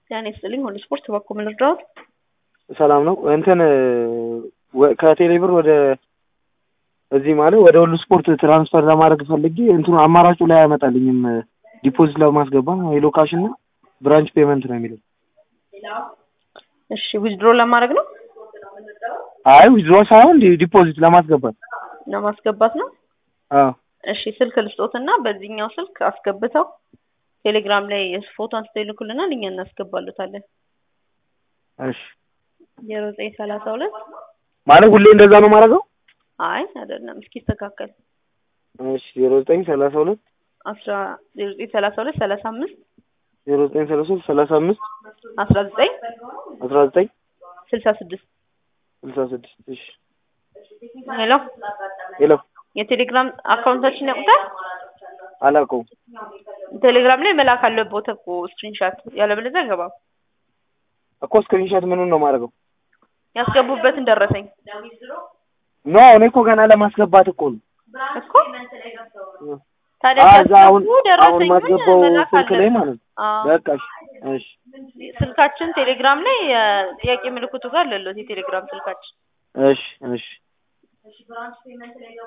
ጤና ይስጥልኝ ሁሉ ስፖርት በኩል ምን ልርዳዎት? ሰላም ነው። እንትን ወ- ከቴሌ ብር ወደ እዚህ ማለት ወደ ሁሉ ስፖርት ትራንስፈር ለማድረግ ፈልጌ እንትኑ አማራጩ ላይ አያመጣልኝም። ዲፖዚት ለማስገባ ሄሎ ካሽ እና ብራንች ፔመንት ነው የሚለው። እሺ ዊዝድሮ ለማድረግ ነው አይ ዊዝድሮ ሳይሆን ዲ- ዲፖዚት ለማስገባት። ለማስገባት ነው። አዎ እሺ ስልክ ልስጦትና በዚህኛው ስልክ አስገብተው ቴሌግራም ላይ ፎቶ አንስተው ይልኩልናል፣ እኛ እናስገባሉታለን። እሺ ዜሮ ዘጠኝ ሰላሳ ሁለት ማለት ሁሌ እንደዛ ነው ማድረገው? አይ አይደለም፣ እስኪ ይስተካከል። እሺ ዜሮ ዘጠኝ ሰላሳ ሁለት አስራ ዜሮ ዘጠኝ ሰላሳ ሁለት ሰላሳ አምስት ዜሮ ዘጠኝ ሰላሳ ሁለት ሰላሳ አምስት አስራ ዘጠኝ አስራ ዘጠኝ ስልሳ ስድስት ስልሳ ስድስት እሺ ሄሎ ሄሎ የቴሌግራም አካውንታችን ያውቁታል? አላውቀውም። ቴሌግራም ላይ መላክ አለበት እኮ ስክሪንሻት፣ ያለበለዚያ አይገባም። እኮ ስክሪንሾት ምኑን ነው ማድረገው? ያስገቡበትን ደረሰኝ ኖ እኔ እኮ ገና ለማስገባት እኮ ነው። እኮ ታዲያ አዎ፣ እዛ አሁን ሲያስገቡ አሁን ደረሰኙን ማስገባው መላክ ስልክ ላይ አለበት። ማለት ነው። አዎ። በቃ እሺ እሺ ስልካችን ቴሌግራም ላይ የጥያቄ ምልክቱ ጋር አለለት የቴሌግራም ስልካችን እሺ እሺ